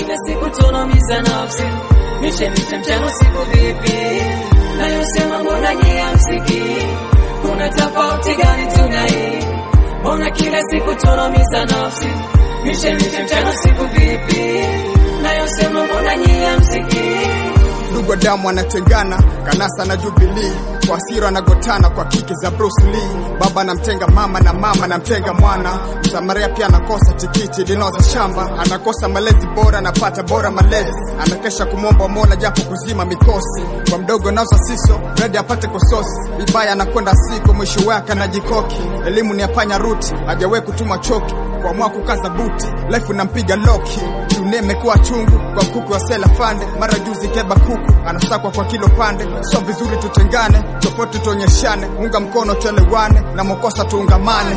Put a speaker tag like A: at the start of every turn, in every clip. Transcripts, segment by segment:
A: kila siku tunaumiza nafsi, mishe mishe mchana usiku vipi, nayosema mbona nyie hamsikii? Kuna tofauti gani tunai? Mbona kila siku tunaumiza nafsi, mishe mishe mchana usiku vipi, nayosema mbona nyie hamsikii?
B: ndugu wa damu anatengana, kanasa na Jubilee, kwa hasira anagotana kwa kiki za Bruce Lee. Baba anamtenga mama na mama anamtenga mwana, Msamaria pia anakosa tikiti linaoza shamba, anakosa malezi bora, anapata bora malezi, anakesha kumwomba Mola japo kuzima mikosi, kwa mdogo nauza siso redi apate kososi, vibaya anakwenda siku, mwisho wake anajikoki, elimu ni apanya ruti, hajawahi kutuma choki kuamua kukaza buti, life nampiga loki, dunia imekuwa chungu kwa kuku wa sela fande, mara juzi keba kuku anasakwa kwa kilo pande, sio vizuri tutengane, tofauti tuonyeshane, unga mkono tuelewane, na mokosa tuungamane.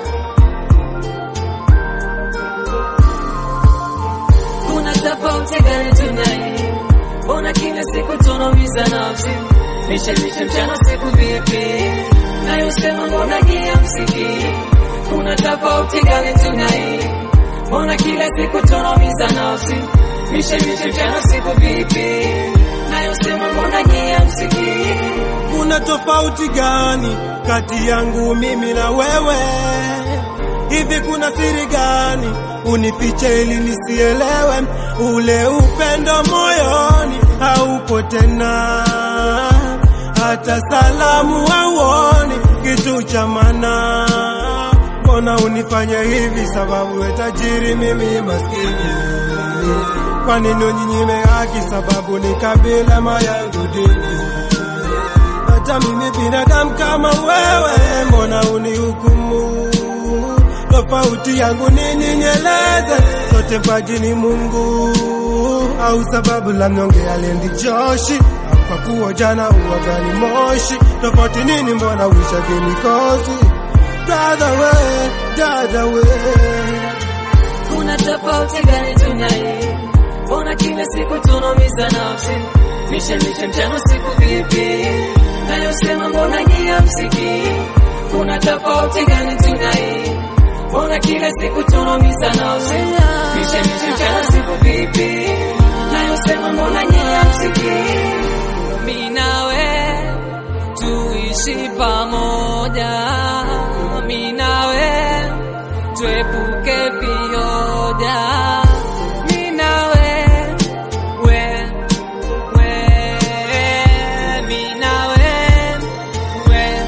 A: Kuna tofauti gani tunai? Mbona kila siku tunaumiza nafsi, mishe mishe mchana usiku vipi, nayosema mbona nyie hamsikii? Kuna tofauti gani tunai? Mbona kila siku tunaumiza nafsi, mishe mishe mchana usiku vipi, nayosema mbona nyie hamsikii?
C: Kuna tofauti gani kati yangu mimi na wewe? Hivi kuna siri gani unifiche ili nisielewe? Ule upendo moyoni haupo tena, hata salamu hauoni kitu cha maana. Mbona unifanye hivi? Sababu we tajiri, mimi maskini. Kwa nini uninyime haki? Sababu ni kabila mayangu dini hata mimi binadamu kama wewe, mbona unihukumu? Tofauti yangu nini? Nieleze, sote mpaji ni Mungu au sababu la mnyonge aliendi joshi au kwa kuwa jana uwagani moshi? Tofauti nini? Mbona uisha kinikosi? Dada we, dada we
A: Kuna tofauti gani tunai? Mbona kila siku tunaumiza nafsi, mishe mishe mchana usiku vipi, nayosema mbona nyie hamsikii? Kuna tofauti gani tunai? Mbona kila siku tunaumiza nafsi, mishe mishe mchana usiku vipi, nayosema mbona nyie hamsikii? Mimi nawe tuishi pamoja, mimi nawe tuepuke vioja, mimi nawe we we, mimi nawe we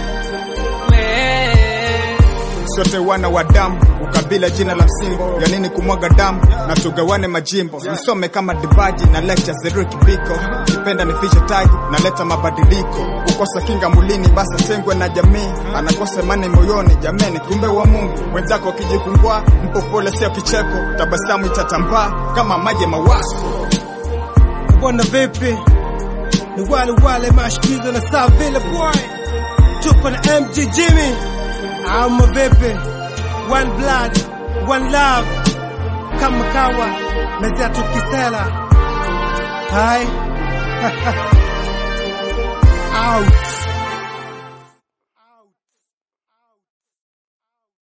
A: we
B: sote wana wa damu, ukabila jina la msimbo, ya nini kumwaga damu na tugawane majimbo, nisome kama divaji na lecture Zeriki Biko, kipenda nifiche taji, naleta mabadiliko, kukosa kinga mulini, basi tengwe na jamii, anakosa imani moyoni, jameni, kumbe wa Mungu wenzako wakijifungua, mpo pole, sio kicheko, tabasamu itatambaa kama maji mawazo.
C: Bwana vipi? Ni wale wale mashikizo na saa vile boy, tupo na MG Jimmy ama vipi? One blood, one love, kama kawa mezea tukisela hai out